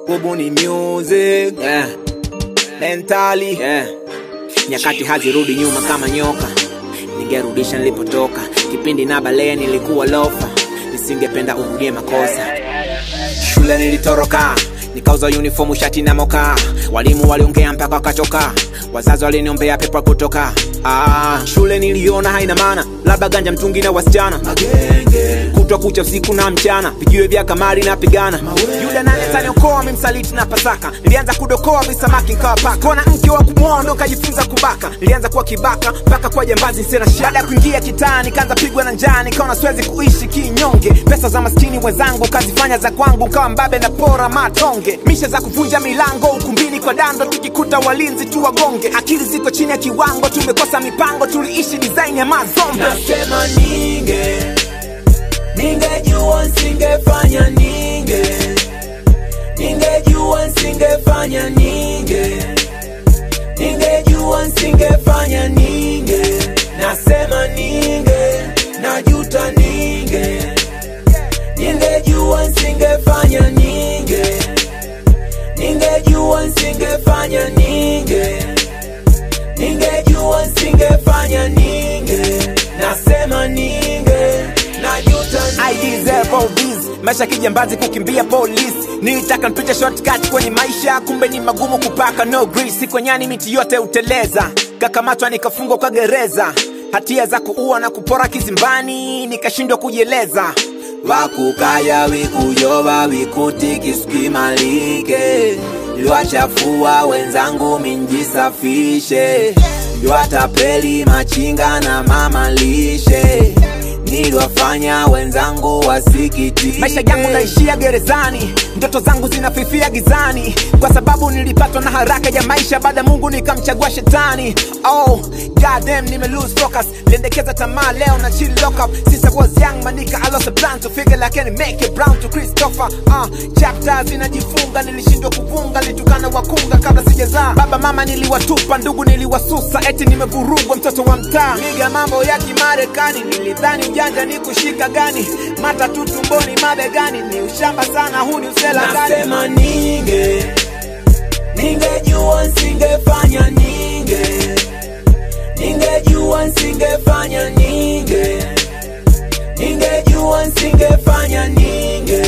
kubuni music yeah. mentally yeah. nyakati hazirudi nyuma kama nyoka ningerudisha nilipotoka kipindi na balee nilikuwa lofa nisingependa urudie makosa shule nilitoroka nikauza uniformu shati na moka walimu waliongea mpaka wakachoka wazazi waliniombea pepa kutoka ah, shule niliona haina maana labda ganja mtungi na wasichana kutwa kucha usiku na mchana vijiwe vya kamari napigana yule nane taniokoa mimsaliti na pasaka nilianza kudokoa visamaki nkawa paka kona mke wa kumwoa ndo kajifunza kubaka nilianza kuwa kibaka mpaka kuwa jambazi sena shada ya kuingia kitaa nikaanza pigwa na njaa nikaona siwezi kuishi kinyonge pesa za maskini wenzangu kazifanya za kwangu kawa mbabe na pora matonge misha za kuvunja milango ukumbini kwa dando tukikuta walinzi tu wagonge akili ziko chini ya kiwango tumekosa mipango tuliishi design ya mazombe nasema ninge ningejua nsingefanya ninge ningejua nsingefanya ninge ningejua nsingefanya ninge nasema ninge najuta ninge ningejua nsingefanya ninge ningejua nsingefanya ninge ningejua nsingefanya ninge nasema ninge najuta I deserve all this maisha kijambazi kukimbia polisi nilitaka mpite shortcut kwenye maisha kumbe ni magumu kupaka no grease kwenyani miti yote uteleza kakamatwa nikafungwa kwa gereza hatia za kuua na kupora kizimbani nikashindwa kujieleza wakukaya wikuyoba wikutikisikimalike liwachafua wenzangu minjisafishe liwatapeli machinga na mamalishe niliwafanya wenzangu wasikitike maisha yangu naishia gerezani ndoto zangu zinafifia gizani kwa sababu nilipatwa na haraka ya maisha baada ya mungu nikamchagua shetani oh goddamn nime lose focus liendekeza tamaa leo na chill lock up since I was young manika I lost a plan to figure like can make it brown to Christopher uh, chapters zinajifunga nilishindwa kuvunga litukana wakunga kabla sijazaa baba mama niliwatupa ndugu niliwasusa eti nimevurugwa mtoto wa mtaa miga mambo ya kimarekani nilidhani janja ni kushika gani matatu tumboni mabegani ni ushamba sana huu ni usela gani nasema ninge ningejua nsingefanya ninge ningejua nsingefanya ninge ningejua nsingefanya ninge